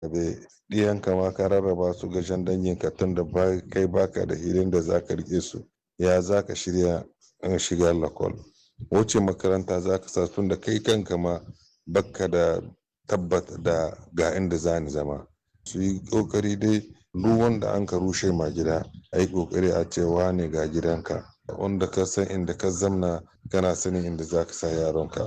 bai ɗiyanka ma ka rarraba su ga shan danginka tun da kai baka da hilin da za ka rike su ya za ka shirya shiga lakol wuce makaranta za ka sa tun da kai kanka ma baka da tabbata da ga inda za ni zama su yi kokari dai duk wanda an ka rushe ma gida a yi kokari a cewa ne ga gidanka wanda ka san inda ka zamna kana sanin inda za ka sa yaronka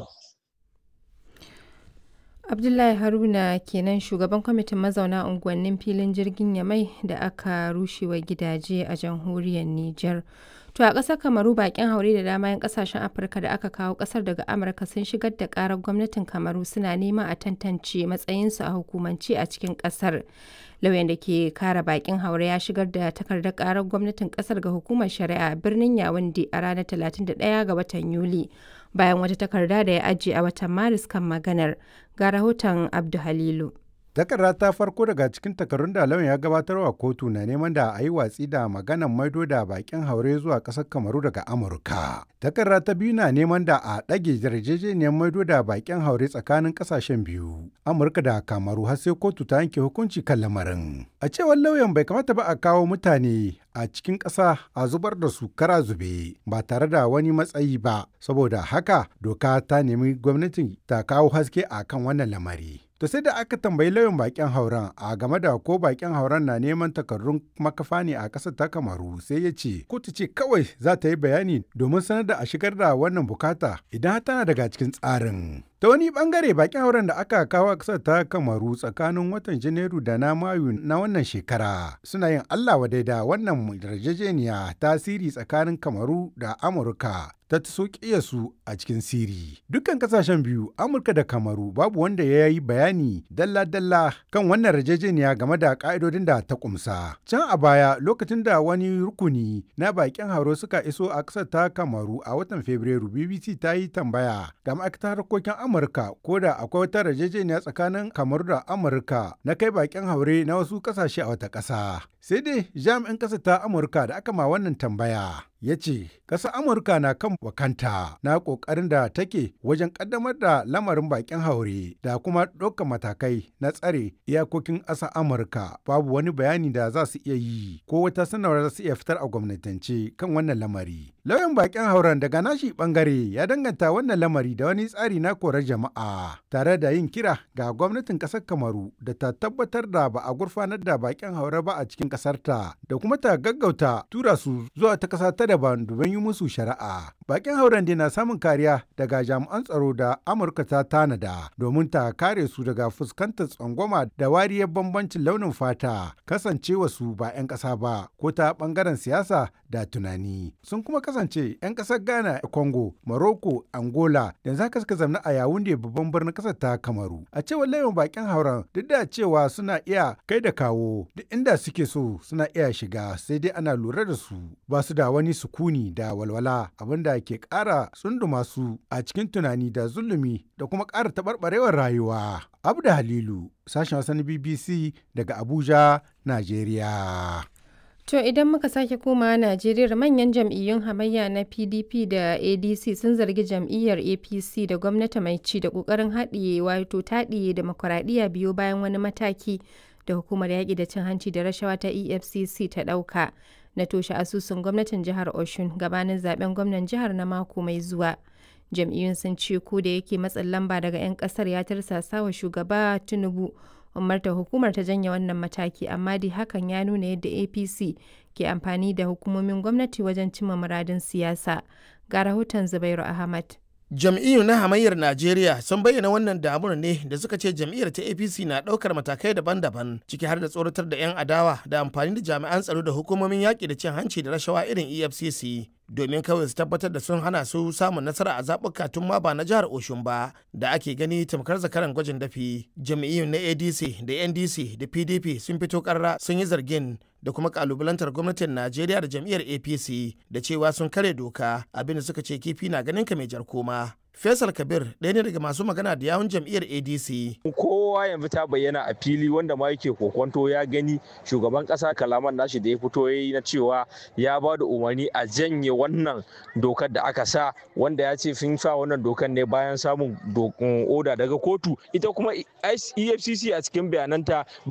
abdullahi haruna kenan shugaban kwamitin mazauna unguwannin filin jirgin yamai da aka rushewa gidaje a jamhuriyar niger to a ƙasar kamaru bakin haure da dama 'yan ƙasashen afirka da aka kawo ƙasar daga amurka sun shigar da ƙarar gwamnatin kamaru suna neman a tantance matsayinsu a hukumance a cikin ƙasar lauyan da ke kare bakin haure ya shigar da takardar ƙarar gwamnatin ƙasar ga hukumar shari'a birnin yawunde a ranar 31 ga watan yuli bayan wata takarda da ya ajiye a watan maris kan maganar ga rahoton abdu halilu takarda ta farko daga cikin takarun da lauyan ya gabatar wa kotu na neman da a yi watsi da maganan maido da bakin haure zuwa ƙasar kamaru daga amurka takarda ta biyu na neman da a ɗage yarjejeniyar maido da bakin haure tsakanin ƙasashen biyu amurka da kamaru har sai kotu ta yanke hukunci kan lamarin a cewar lauyan bai kamata ba a kawo mutane a cikin ƙasa a zubar da su kara zube ba tare da wani matsayi ba saboda haka doka ta nemi gwamnatin ta kawo haske a kan wannan lamari To sai da aka tambayi lauyan bakin hauren a game da ko bakin hauren na neman takardun makafa ne a ƙasar ta kamaru sai ya ce kotu ce kawai za ta yi bayani domin sanar da a shigar da wannan bukata idan tana daga cikin tsarin. Ta wani bangare bakin hauren da aka kawo a ƙasar ta kamaru tsakanin watan Janairu da na Mayu na wannan shekara suna yin Allah wadai da wannan yarjejeniya tasiri tsakanin kamaru da Amurka ta so su a cikin siri. Dukkan kasashen biyu, Amurka da Kamaru babu wanda ya yi bayani dalla-dalla kan wannan yarjejeniya game da ka'idodin da ta kumsa. Can a baya lokacin da wani rukuni na bakin hauro suka iso a ƙasar ta Kamaru a watan Fabrairu, BBC ta yi tambaya ga ma'aikatar harkokin Amurka ko da akwai wata yarjejeniya tsakanin Kamaru da Amurka na kai bakin haure na wasu ƙasashe a wata ƙasa. Sai dai jami'in ƙasar ta Amurka da aka ma wannan tambaya ya ce ƙasar amurka na kan wakanta na ƙoƙarin da take wajen ƙaddamar da lamarin bakin haure da kuma ɗaukar matakai na tsare iyakokin ƙasar amurka babu wani bayani da za su iya yi ko wata sanarwar za su iya fitar a gwamnatance kan wannan lamari lauyan bakin hauren daga nashi bangare ya danganta wannan lamari da wani tsari na korar jama'a tare da yin kira ga gwamnatin ƙasar kamaru da ta tabbatar da ba a gurfanar da bakin haure ba a cikin ƙasarta da kuma ta gaggauta tura su zuwa ta ƙasa ta daban domin yi musu shari'a. Bakin hauren na samun kariya daga jami'an tsaro da Amurka ta tanada domin ta kare su daga fuskantar tsangwama da wariyar bambancin launin fata kasancewa su ba 'yan ƙasa ba ko ta ɓangaren siyasa da tunani. Sun kuma kasance 'yan ƙasar Ghana, Congo, Morocco, Angola yanzu haka suka zamna a Yawunde babban birnin ƙasar ta Kamaru. A cewar layin bakin hauren duk da cewa suna iya kai da kawo duk inda suke so suna iya shiga sai dai ana lura da su ba su da wani sukuni da walwala abinda ke ƙara tsunduma su a cikin tunani da zulumi da kuma ƙara taɓarɓarewar rayuwa. Abda Halilu, sashen wasan BBC daga Abuja, Najeriya. To idan muka sake komawa Najeriya manyan jam'iyyun hamayya na PDP da ADC sun zargi jam'iyyar APC da gwamnati mai ci da ƙoƙarin haɗiye wato taɗiye demokuraɗiyya biyo bayan wani mataki da hukumar yaƙi da cin hanci da rashawa ta EFCC ta ɗauka. na toshe asusun gwamnatin jihar Oshun gabanin zaben gwamnan jihar na mako mai zuwa. Jam'iyyun sun ce ko da yake matsin lamba daga 'yan kasar ya tarsasa wa shugaba Tinubu umarta hukumar ta janye wannan mataki amma dai hakan ya nuna yadda APC ke amfani da hukumomin gwamnati wajen cimma muradin siyasa. Ga rahoton Zubairu Ahmad. jam'iyyu na hamayyar najeriya sun bayyana wannan damuwar ne da suka ce jam'iyyar ta apc na ɗaukar matakai daban-daban ciki har da tsoratar da 'yan adawa da amfani da jami'an tsaro da hukumomin yaƙi da cin hanci da rashawa irin efcc domin kawai su tabbatar da sun hana su samun nasara a zaɓuka tun ma ba na jihar oshun ba da ake gani tamkar zakaran gwajin dafi jam'iyyun na adc da ndc da pdp sun fito karra sun yi zargin da kuma kalubalantar gwamnatin najeriya da jam'iyyar apc da cewa sun kare doka abinda suka ce kifi na ganin ka mai jar koma Faisal Kabir ɗaya ne daga masu magana da yawun jam'iyyar ADC. Kowa yanzu ta bayyana a fili wanda ma yake kokonto ya gani shugaban ƙasa kalaman nashi da ya fito ya yi na cewa ya ba da umarni a janye wannan dokar da aka sa wanda ya ce sun sa wannan dokar ne bayan samun oda daga kotu ita kuma EFCC a cikin bayananta